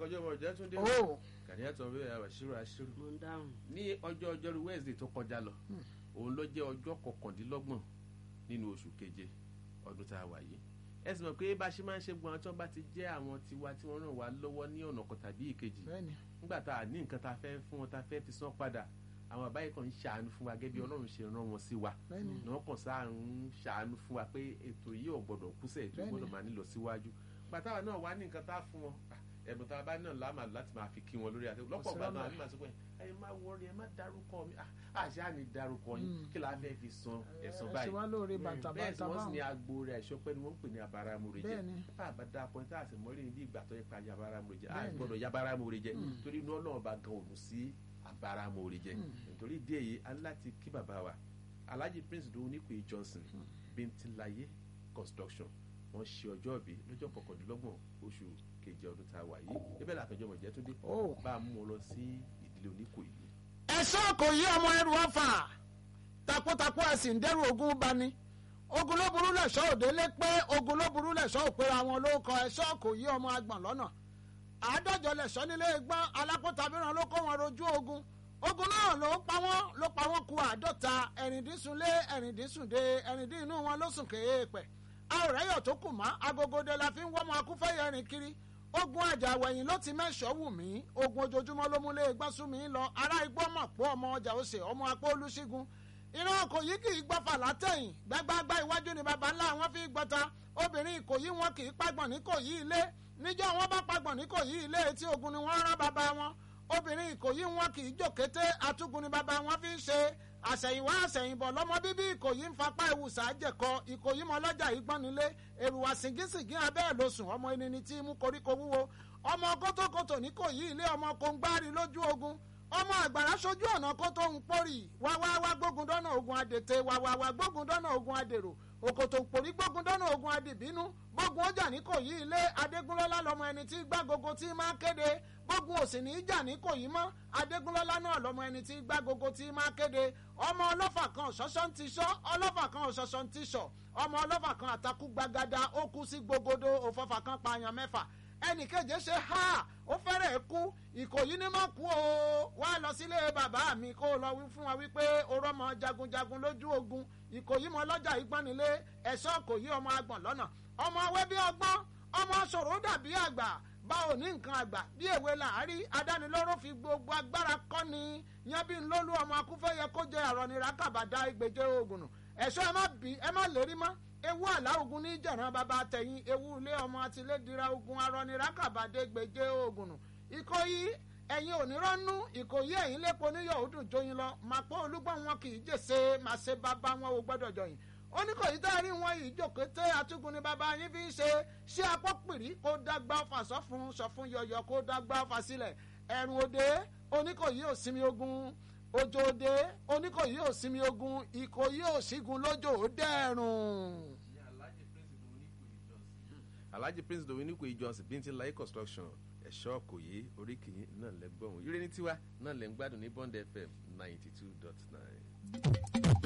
àkànjọ ọmọ ìjẹ́ tún dé ó kàdíyà tó ń bẹ àṣírò àṣírò mo ń dáhùn. ní ọjọ́ ọjọ́rú wednesday tó kọjá lọ òun ló jẹ́ ọjọ́ kọkàndínlọ́gbọ̀n nínú oṣù keje ọdún tá a wà yìí ẹ sì mọ̀ pé bá a ṣe máa ń ṣe gbọ́n àwọn tí wọ́n bá ti jẹ́ àwọn tiwa tí wọ́n ràn wá lọ́wọ́ ní ọ̀nà kan tàbí ìkejì bẹ́ẹ̀ni nígbà tá a ní nǹkan tá a fẹ́ fún wọn tá a fẹ́ fi san padà àwọn àbáyé kan ń ṣàánú fún wa gẹ́gẹ́ bí ọlọ́run ṣe rán wọn sí wa bẹ́ẹ̀ni ní wọ́n kàn sáà ń ṣàánú fún wa pé ètò yìí ò gbọ́dọ̀ kúsẹ̀ ètò Bẹ́ẹ̀ni. gbọ́dọ̀ máa nílọ síwájú pàtàwà náà wá ní nǹkan tá a fún wọn ah, ẹ̀bùn tá a bá náà láàmà láti máa fi kí wọn lórí àti lọ́pọ̀ ìgbà náà àbí màá sọ pé ẹ má wọrí ẹ má dárúkọ mi ah, àṣà á ní dárúkọ yín Mm. kí la fẹ́ fi san ẹ̀san ẹ ṣe báyìí wá lóore bẹ́ẹ̀ sì bàtàbàtà wọ́n sì ní báwọn agbo rẹ̀ ẹ̀ṣọ́ pẹ́ ni wọ́n ń pè ní abáramure jẹ́ bẹ́ẹ̀ni bá a bá dá akọ ní tá a sì mọ́rí ní bí ìgbà tó yẹ pa yabaramure jẹ́ a Bẹ́ẹ̀ni. gbọ́dọ̀ yabaramure jẹ́ Mm. torí inú ọlọ́run bá gan òun sí abáramure jẹ́ Mm. nítorí ìdí èyí a ní láti kí bàbá wa alhaji prince dòwú nípè johnson bíntín-láyé construction wọ́n ṣe ọjọ́ ìbí lọ́jọ́ kọkàndínlọ́gbọ̀n oṣù keje ọdún tá a wà yìí ibẹ̀ làkànjọ́ mọ̀jẹ́ tó dé ó bá a mú wọn lọ sí ìdílé oníkòyí ẹ̀sọ́ kò yí ọmọ ẹrù ọ̀fà takuntakun ẹ̀sìn ń dẹ́rù ogun bani ogun ló burú lẹ̀ṣọ́ òdélé pé ogun ló burú lẹ̀ṣọ́ òpèrè àwọn olóko ẹ̀ṣọ́ kò yí ọmọ agbọ̀n lọ́nà àádọ́jọ lẹ̀ṣọ́ nílé gbọ́n alákòóta mìíràn ló kó wọn rojú ogun ogun náà ló pa wọ́n ló pa wọ́n ku àádọ́ta ẹ̀rìndínsunlé ẹ̀rìndínsùndé ẹ̀rìndín inú wọn ló sùn kéé pẹ̀ a ò rẹ́yọ̀ tó kù mọ́ agogode la fi ń wọ́mọ akúfẹ́yẹ rìn kiri ogun àjàwẹ̀yìn ló ti mẹ́sọ̀ wù mí ogun ojoojúmọ́ ló múlé gbásù mi lọ ará igbó mọ̀ pé ọmọ ọjà òsè ọmọ apó olúṣígun ìran ìkòyí kì í gbọ́fà látẹ̀yìn gbágbágbá iwájú ni baba ńlá wọn fi gbọ́ta obìnrin ìkòyí wọn kì í pagbọ̀n ní kòyí ilé níjọ́ wọn bá pagbọ̀n ní kòyí ilé etí ogun ni wọ́n rán baba wọn obìnrin ìkòyí wọn kì í jòkété atúgun ni baba wọn fi ń ṣe àṣẹ̀yìnwá àṣẹ̀yìnbọ̀ lọ́mọ bíbí ìkòyí ń fapá ìwùsà jẹ̀kọ ìkòyí mọ́lọ́jà ìgbọ́nilé èrùwà sìngísìngí abẹ́ ẹ̀ ló sùn ọmọ ẹni tí mú koríko wúwo ọmọ kótókótó ní kòyí ilé ọmọ kóńgbárí lójú ogun ọmọ àgbàrá sojú ọ̀nà kó tó ń pórì wá wá wá gbógun dọ́nà ogun adètè wá wá wá gbógun dọ́nà ogun adèrò òkòtò pòrí gbógun dọ́nà ogun adìbínú gbógun ọjà ní kòyí ilé adégúnlọ́lá lọmọ ẹni tí gbágogo tí máa kéde gbógun òsì ní ìjà ní kòyí mọ́ adégúnlọ́lá náà lọmọ ẹni tí gbágogo tí máa kéde ọmọ ọlọ́fà kan ṣọ́ṣọ́ ń ti ṣọ́ ọlọ́fà kan ṣọ́ṣọ́ ń ti ṣọ́ ọmọ ọlọ́fà kan àtakú gbagada ó kú sí gbogodo òfọ́fà kan pààyàn mẹ́fà ẹnì keje ṣe ha ó fẹ́rẹ̀ kú ìkòyí ní má kú o wá lọ sílé bàbá mi kó lọ wí fún wa wípé o rọmọ jagunjagun lójú ogun ìkòyí mọ lọ́jà ìgbọ́nilé ẹ̀ṣọ́ kòyí ọmọ agbọ̀n lọ́nà ọmọ awẹ́ bí ọgbọ́n ọmọ ṣòro dàbí àgbà bá ò ní nǹkan àgbà bí èwe làárí adánilóró fi gbogbo agbára kọ́ni yan bí nlólú ọmọ akúfẹ́yẹ kó jẹ àrọ̀nira kàbàdà ìgbèjẹ ogun nù ẹ̀ṣọ́ ẹ má bí ẹ má lérí mọ́ ewu àlá ogun ní jẹ̀ràn bàbá tẹ̀yìn ewu ilé ọmọ àtìlédìra ogun arọnira kàbàdé gbèjẹ ogun nù ìkòyí ẹ̀yin onírọ́nú ìkòyí ẹ̀yin lépo níyọ̀ ó dùn jóyin lọ màpọ̀ olúgbọ̀n wọn kì í jèsè màṣẹ bàbá wọn ò gbọ́dọ̀ jọyìn oníkòyí tá a rí wọn yìí jòkété atúgun ni bàbá yín fi ń ṣe ṣé apọ́ pìrí kó dágbà ọfà sọ́fun sọ́fun yọ̀yọ̀ kó dágbà ọfà sílẹ̀ ẹ̀rùn òde oníkòyí ò sinmi ogun òjò òde oníkòyí ò sinmi ogun ìkòyí ò sígun lójó ó dẹ́rùn. alhaji prince dominic johnson bíntín-láyé construction ẹ̀ṣọ́ kòyé oríkì náà lẹ́gbọ̀n ire ní tiwa náà lẹ́ ń gbádùn ní bond fm ninety two dot nine.